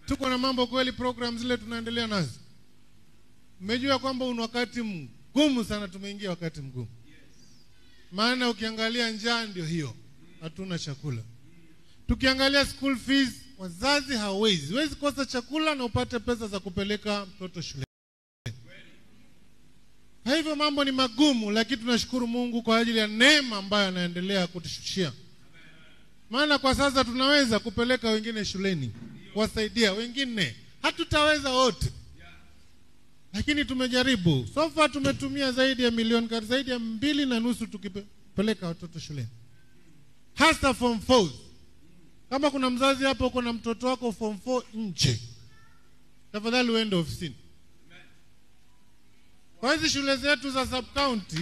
tuko na mambo kweli, program zile tunaendelea nazo. Mmejua kwamba una wakati mgumu sana, tumeingia wakati mgumu, maana ukiangalia njaa ndio hiyo, hatuna chakula. Tukiangalia school fees, wazazi hawezi, huwezi kosa chakula na upate pesa za kupeleka mtoto shule. Kwa hivyo mambo ni magumu, lakini tunashukuru Mungu kwa ajili ya neema ambayo anaendelea kutushushia. Maana kwa sasa tunaweza kupeleka wengine shuleni, kuwasaidia wengine. Hatutaweza wote, lakini tumejaribu. So far tumetumia zaidi ya milioni kati zaidi ya mbili na nusu tukipeleka watoto shuleni, hasa form 4. Kama kuna mzazi hapo uko na mtoto wako form 4 nje, tafadhali uende ofisini kwa hizi shule zetu za sub county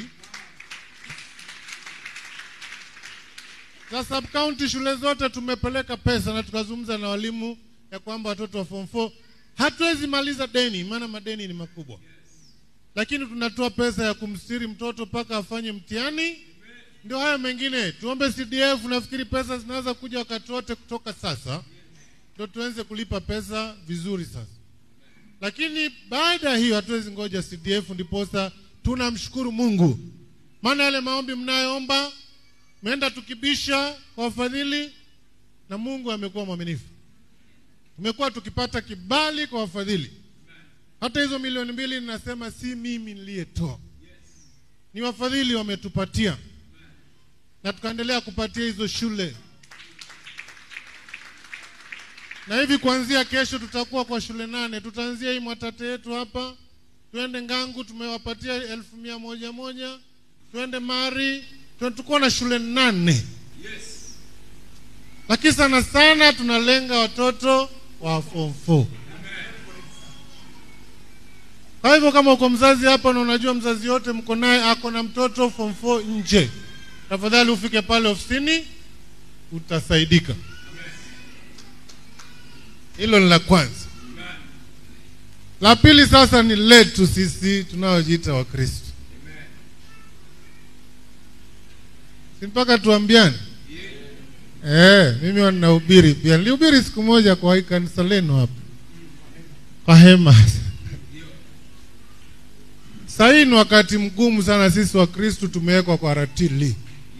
za sub county, shule zote tumepeleka pesa na tukazungumza na walimu ya kwamba watoto wa form 4 hatuwezi maliza deni, maana madeni ni makubwa, lakini tunatoa pesa ya kumstiri mtoto mpaka afanye mtihani. Ndio hayo mengine, tuombe CDF. Nafikiri pesa zinaweza kuja wakati wote kutoka sasa, ndio tuanze kulipa pesa vizuri sasa lakini baada ya hiyo hatuwezi ngoja CDF, ndiposa tunamshukuru Mungu, maana yale maombi mnayoomba meenda tukibisha kwa wafadhili, na Mungu amekuwa mwaminifu. Tumekuwa tukipata kibali kwa wafadhili. Hata hizo milioni mbili ninasema si mimi niliyetoa, ni wafadhili wametupatia, na tukaendelea kupatia hizo shule na hivi kuanzia kesho tutakuwa kwa shule nane. Tutaanzia hii Mwatate yetu hapa, tuende Ngangu, tumewapatia elfu mia moja moja, tuende Mari, tuko na shule nane yes. Lakini sana sana tunalenga watoto wa form 4. Kwa hivyo kama uko mzazi hapa na unajua mzazi yote mko naye ako na mtoto form 4 nje, tafadhali ufike pale ofisini, utasaidika. Hilo ni la kwanza. La pili sasa ni letu sisi tunaojiita Wakristo, si mpaka tuambiane? Eh, mimi ninahubiri pia, nilihubiri siku moja kwa hii kanisa lenu hapa kwa hema. Sasa hii ni wakati mgumu sana, sisi Wakristo tumewekwa kwa ratili,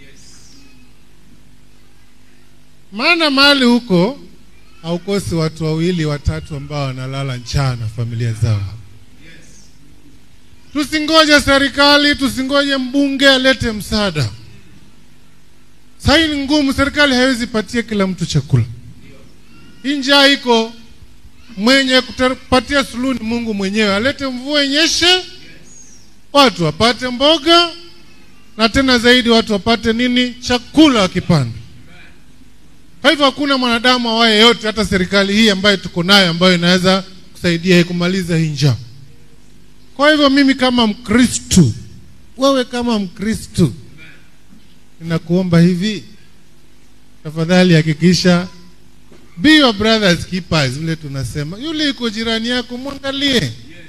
maana mahali huko haukosi watu wawili watatu ambao wanalala njaa na familia zao. Yes. Tusingoje serikali, tusingoje mbunge alete msaada. Sasa hii ni ngumu, serikali haiwezi patia kila mtu chakula. Hii njaa iko, mwenye kupatia suluhu ni Mungu mwenyewe, alete mvua inyeshe, watu wapate mboga, na tena zaidi watu wapate nini? Chakula wakipanda kwa hivyo hakuna mwanadamu awaye yote, hata serikali hii ambayo tuko nayo, ambayo inaweza kusaidia kumaliza hii njaa. Kwa hivyo mimi kama Mkristu, wewe kama Mkristu, ninakuomba hivi, tafadhali hakikisha be your brothers keepers, vile tunasema, yule iko jirani yako mwangalie,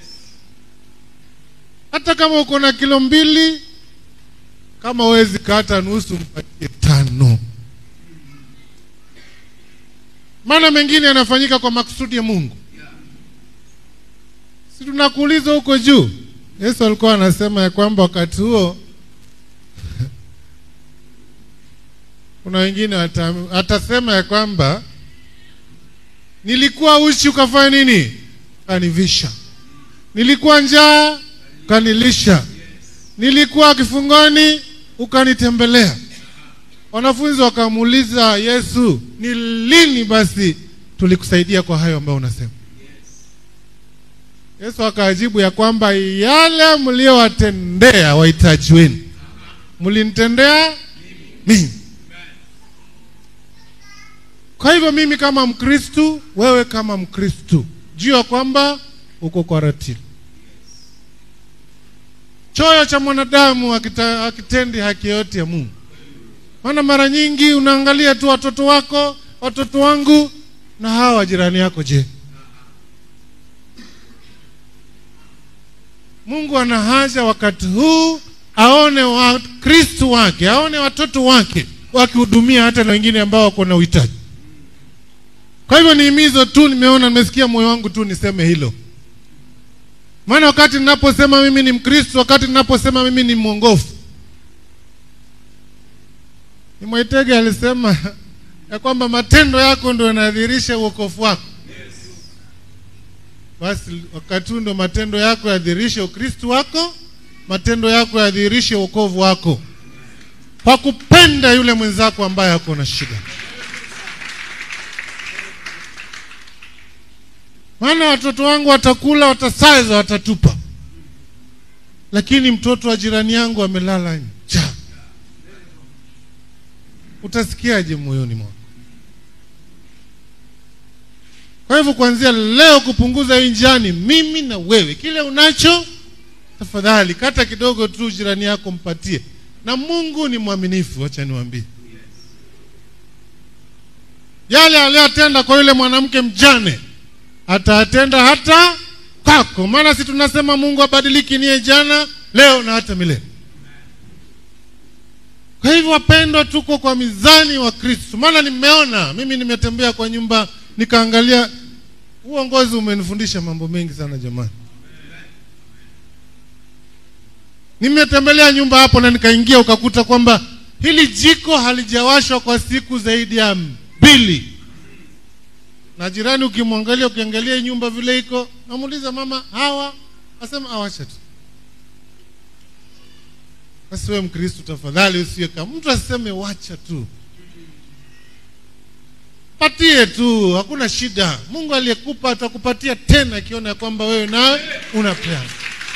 hata kama uko na kilo mbili, kama wezi kata nusu, mpatie tano maana mengine yanafanyika kwa makusudi ya Mungu. Si tunakuuliza huko juu, Yesu alikuwa anasema ya kwamba wakati huo kuna wengine atasema ya kwamba nilikuwa uchi ukafanya nini? Ukanivisha. Nilikuwa njaa ukanilisha. Nilikuwa kifungoni ukanitembelea. Wanafunzi wakamuuliza Yesu, ni lini basi tulikusaidia kwa hayo ambayo unasema? Yesu akajibu ya kwamba yale mliowatendea wahitaji wenu mlinitendea mimi. Kwa hivyo mimi kama Mkristu, wewe kama Mkristu, jua kwamba uko kwa ratili. Choyo cha mwanadamu akitendi haki yote ya Mungu maana mara nyingi unaangalia tu watoto wako, watoto wangu na hawa jirani yako. Je, Mungu ana haja wakati huu aone Wakristo wake, aone watoto wake wakihudumia hata na wengine ambao wako na uhitaji. Kwa hivyo ni himizo tu, nimeona nimesikia moyo wangu tu niseme hilo, maana wakati ninaposema mimi ni Mkristo, wakati ninaposema mimi ni mwongofu, ni Mwaitege alisema ya kwamba matendo yako ndio yanadhihirisha uokofu wako. Basi wakati huu ndio matendo yako yadhihirishe ukristo wako, matendo yako yadhihirishe wokovu wako, kwa kupenda yule mwenzako ambaye ako na shida. Maana watoto wangu watakula, watasaza, watatupa, lakini mtoto wa jirani yangu amelala njaa, utasikiaje moyoni mwako? Kwa hivyo kuanzia leo kupunguza hii njani, mimi na wewe, kile unacho tafadhali kata kidogo tu, jirani yako mpatie, na Mungu ni mwaminifu. Wacha niwaambie yale aliyotenda kwa yule mwanamke mjane ataatenda hata kwako, maana si tunasema Mungu abadiliki, niye jana leo na hata milele. Kwa hivyo wapendwa, tuko kwa mizani wa Kristo, maana nimeona mimi, nimetembea kwa nyumba nikaangalia. Uongozi umenifundisha mambo mengi sana jamani. Nimetembelea nyumba hapo na nikaingia, ukakuta kwamba hili jiko halijawashwa kwa siku zaidi ya mbili, na jirani ukimwangalia, ukiangalia nyumba vile iko, namuuliza mama, hawa asema awacha tu. Basi wewe Mkristo, tafadhali usiwe kama mtu asiseme wacha tu patie tu, hakuna shida. Mungu aliyekupa atakupatia tena, akiona ya kwamba wewe nawe unapeana.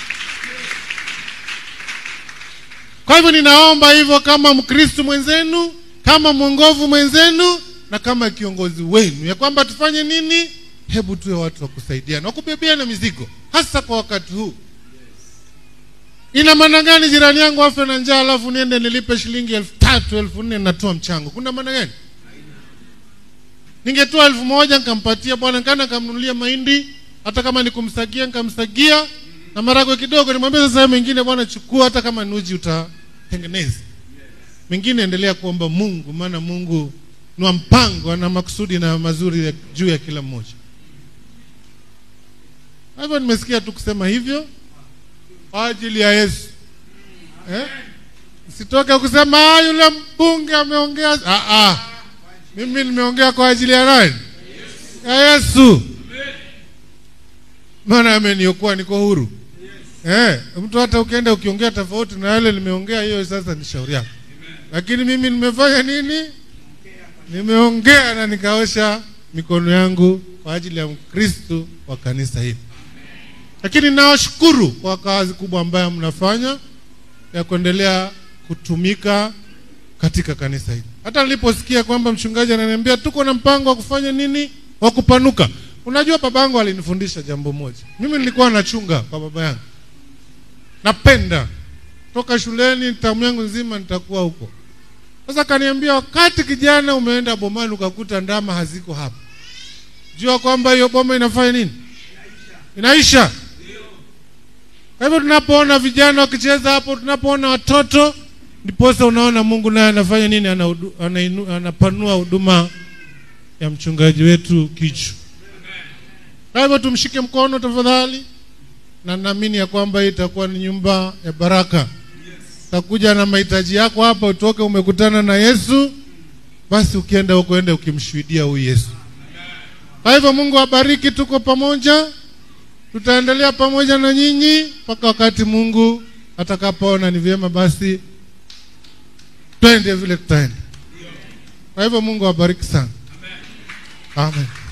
Kwa hivyo ninaomba hivyo, kama Mkristo mwenzenu, kama mwongovu mwenzenu, na kama kiongozi wenu, ya kwamba tufanye nini? Hebu tuwe watu wa kusaidiana, wa kubebeana mizigo, hasa kwa wakati huu. Ina maana gani jirani yangu afe na njaa, alafu niende nilipe shilingi elfu tatu elfu nne natoa mchango? Kuna maana gani? Ningetoa elfu moja nikampatia bwana kana nikamnunulia mahindi, hata kama nikumsagia nikamsagia na maragwe kidogo, nimwambia sasa mengine bwana chukua, hata kama ni uji utatengeneza mengine, endelea kuomba Mungu, maana Mungu ni wa mpango, ana makusudi na mazuri ya juu ya kila mmoja. Hivyo nimesikia tu kusema hivyo kwa ajili ya Yesu eh? Sitoke kusema ah, yule mbunge ameongea. Ah, ah. Mimi nimeongea kwa ajili ya nani? Ya Yesu, maana ameniokoa, niko huru eh. Mtu hata ukienda ukiongea tofauti na yale nimeongea, hiyo sasa ni shauri yako, lakini mimi nimefanya nini? Nimeongea na nikaosha mikono yangu kwa ajili ya Mkristo wa kanisa hili, lakini nawashukuru kwa kazi kubwa ambayo mnafanya ya kuendelea kutumika katika kanisa hili. Hata niliposikia kwamba mchungaji ananiambia tuko na mpango wa kufanya nini, wa kupanuka. Unajua, babangu alinifundisha jambo moja. Mimi nilikuwa nachunga kwa baba yangu, napenda toka shuleni, tamu yangu nzima nitakuwa huko. Sasa kaniambia, wakati kijana umeenda bomani ukakuta ndama haziko hapa, jua kwamba hiyo boma inafanya nini, inaisha. Kwa hivyo tunapoona vijana wakicheza hapo, tunapoona watoto ndiposa unaona Mungu naye anafanya nini? Anahudu, anainu, anapanua huduma ya mchungaji wetu Kichu. Kwa hivyo tumshike mkono tafadhali, na naamini ya kwamba hii itakuwa ni nyumba ya baraka. Utakuja na mahitaji yako hapa, utoke umekutana na Yesu, basi ukienda huko ende ukimshuhudia huyu Yesu. Kwa hivyo Mungu abariki, tuko pamoja, tutaendelea pamoja na nyinyi mpaka wakati Mungu atakapoona ni vyema basi twende vile tutaenda. Kwa hivyo Mungu awabariki sana. Amen.